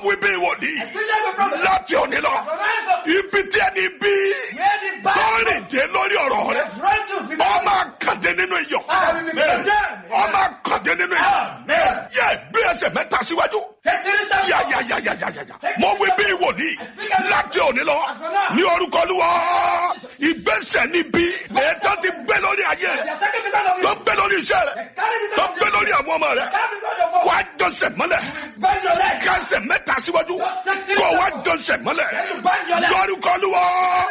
wí bí wòlíì I speak like a prophet. láti òní lọ From henceforth, ibi tí ẹni bí where the tọ́rìn Bible dé lórí ọ̀rọ̀ rẹ has run to because ọmọ àkàndé nínú iyọ̀ Amen. ọmọ àkàndé nínú iyọ̀ Amen. yẹ gbé ẹsẹ̀ mẹ́ta síwájú Take three steps. yà yà yà yà yà yà yà mo wí bí wòlíì láti òní lọ Àfọlá. ní orúkọ Olúwa ìgbésẹ̀ níbi lẹ́ẹ̀tọ́ ti gbé lórí ayé They rẹ are taking because of tó you. gbé lórí iṣẹ́ rẹ They carry because tó of gbé you. lórí àwọn ọmọ rẹ They carry because of wà you. á jọsẹ̀ mọ́lẹ̀ Bend your leg. kásẹ̀ mẹ́ta síwájú kó wá jọsẹ̀ mọ́lẹ̀ Then you bend your leg. lórúkọ Olúwa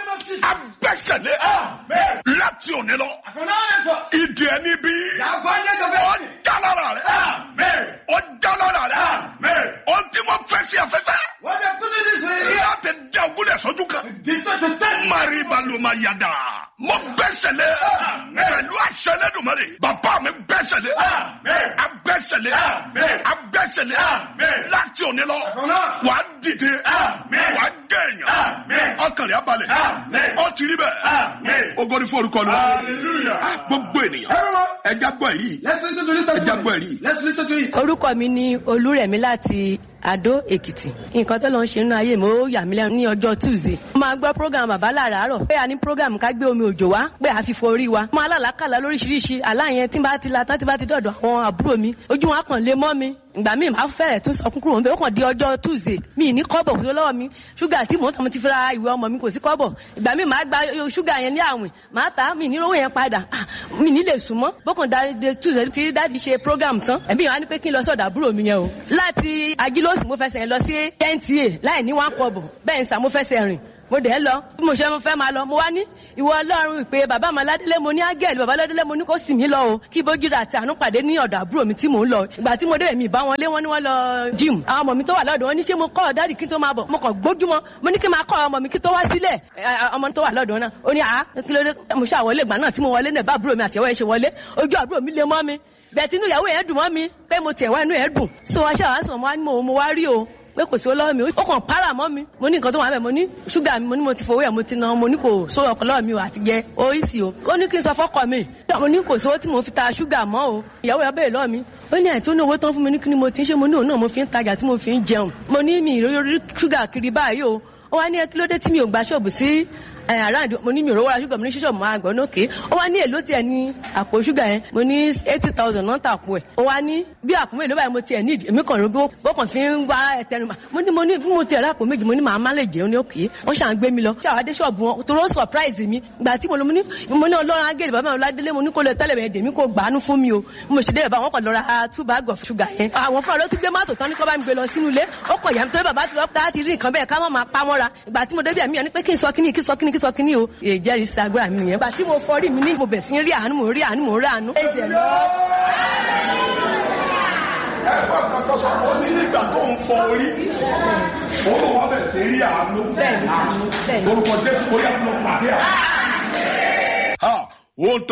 abẹ́sẹ̀lé Amen. láti òní lọ From now henceforth, ìdí ẹni bí the abundance of ọ it. já lára rẹ Amen. ọ já lára rẹ Amen. ọ tí mo fẹ́ sí afẹ́fẹ́ What they put in this way, láti dá ogúnlẹ̀ sójú kan. this way to stand. Mari balùwà yàda. Mo bẹ́sẹ̀lé. Pẹ̀lú àṣẹlẹ́dùnmọ́lẹ̀. Bàbá mi bẹ́sẹ̀lé. Amen. Abẹ́sẹ̀lé. Amen. Abẹ́sẹ̀lé. Amen. Láti òní lọ. From now, Wà á dìde. Amen. Wà á gẹ̀yàn. Amen. Ọkàn rẹ̀ á balẹ̀. Amen. Ó ti rí bẹ́ẹ̀. Amen. Ogori fún orúkọ lọ. Hallelujah. Gbogbo ènìyàn. Everyone, Ẹja gbọ́ èyí. let's listen to this Ẹja testimony. gbọ́ èyí. Let's listen to it. orúkọ mi ni olúrẹ̀mí láti àdó èkìtì nǹkan tó lọ ń ṣe nínú ayé mi ó yà mí lẹ́nu ní ọjọ́ tuesday mo máa gbọ́ program bàbá làràárọ̀ pé a ní program ká gbé omi òjò wá pé a fi fọ orí wa mo alálàákàlà lóríṣiríṣi àlá yẹn tí n bá ti la tán tí n bá ti dọ̀dọ̀ àwọn àbúrò mi ojú wọn á kàn lé mọ́ mi ìgbà míì máa fẹ́rẹ̀ tún sọkún kúrò níbẹ̀ ó kàn di ọjọ́ tuesday mi ní kọ́bọ̀ kó tó lọ́wọ́ mi ṣúgà tí mò ń tọ́ mo ti fi ra ìwé ọmọ mi kò sí kọ́bọ̀ ìgbà míì máa gba ṣúgà yẹn ní àwìn máa ta mi ní rówó yẹn padà Ah, mi ní lè sùn mọ́ bókàn dáadé tuesday tí dáàdi ṣe program tán ẹ̀mí yẹn wá ní pé kí n lọ sọ̀dọ̀ àbúrò mi yẹn o láti agilóòsì mo fẹsẹ̀ lọ sí nta láì ní one kọ́bọ̀ bẹ́ẹ̀ ń sà mo fẹsẹ̀ rìn mo dẹ̀ lọ bí mo ṣe fẹ́ máa lọ mo wá ní ìwọ ọlọ́run ìpè bàbá ọmọládélé mo ní ágẹ́lì bàbá ọlọ́délé mo ní kó sì mí lọ o kí bójúra àti àánú pàdé ní ọ̀dọ̀ àbúrò mi tí mò ń lọ ìgbà tí mo dé mi ìbá wọn lé wọn ní wọn lọ gym àwọn ọmọ mi tó wà lọ́dọ̀ wọn ní ṣé mo kọ́ ọ dáàdì kí n tó máa bọ̀ mo kàn gbójúmọ́ mo ní kí n máa kọ́ ọmọ mi kí tó wá sílẹ̀ ẹ, ẹ, ọmọ tó wà lọ́dọ̀ náà ó ní àá kí ló dé mo ṣe àwọlé ìgbà náà tí mo wọlé náà bá àbúrò mi àti ẹ̀wọ́ ẹ̀ ṣe wọlé ojú àbúrò mi lé mọ́ mi bẹ̀ẹ̀ tí inú ìyàwó yẹn dùn mọ́ mi pé mo tiẹ̀ wá inú ẹ̀ dùn so aṣọ àwọn àṣọ mo mo wá rí o pé kò sí owó lọ́wọ́ mi ó kàn para mọ́ mi mo ní nǹkan tó wà bẹ́ẹ̀ mo ní ṣúgà mi mo ní mo ti fowó ẹ̀ mo ti ná mo ní kò sówó ọkọ̀ lọ́wọ́ mi o àti jẹ oríṣi o ó ní kí n sọ fọ́kọ mi mo ní kò sówó tí mo fi ta ṣúgà mọ́ o ìyàwó ẹ̀ bẹ́ẹ̀ lọ́wọ́ mi ó ní àìtó ní owó tán fún mi ní kí ni mo ti ń ṣe mo ní òun náà mo fi ń tajà tí mo fi ń jẹun mo ní mi ìrírí ṣúgà kiri báyìí o ó wá ní ẹ kí ló dé tí mi ò gba ṣọ́ọ̀bù sí ẹ around mo ní mi ò rówó ra ṣúgà mo ní ṣíṣọ́ mo máa gbọ́ nókè ó wá ní èló tiẹ̀ ní àpò ṣúgà yẹn mo ní eighty thousand náà tàpò ẹ̀ ó wá ní bí àpò mélòó báyìí mo tiẹ̀ ní ìdí èmi kàn rógbó bó kàn fi ń wá ẹtẹnu mà mo ní mo ní bí mo tiẹ̀ rápò méjì mo ní màá má lè jẹun ní òkè wọ́n ṣàn gbé mi lọ ṣé àwọn adé ṣọ́ọ̀bù wọn tó rọ́ surprise mi gbà tí mo lọ mo ní mo ní ọlọ́run agéèdè bàbá mi ọládélé mo ní kó lè tẹ́lẹ̀ bẹ̀rẹ̀ dèmí kó gbàánú fún mi o bí mo ṣe dé bàbá wọn kàn lọ ra two bag of sugar yẹn àwọn fúnra ló tún gbé mọ́tò tán ní kó bá mi gbé lọ sínú ilé ó kọ̀ yà mí torí bàbá ti sọ pé láti rí nǹkan bẹ́ẹ̀ ká má máa pa mọ́ra ìgbà tí mo débi àmì yẹn ni pé kí n sọ kíní kí n sọ kíní kí n sọ kíní o èjẹ́rìí sí agbára mi nìyẹn ìgbà tí mo fọrí mi ní mo bẹ̀ sí rí àánú mo rí àánú mo rí àánú. ẹ̀jẹ̀ lọ. Ẹ̀gbọ́n kan tó sọ, ó ní nígbà tó ń fọ orí. Òun wọn bẹ̀ sí rí àánú. bẹ́ẹ̀ ni bẹ́ẹ̀ ni. Orúkọ Jésù ó yà lọ pàdé àánú. Ha! Ohun tó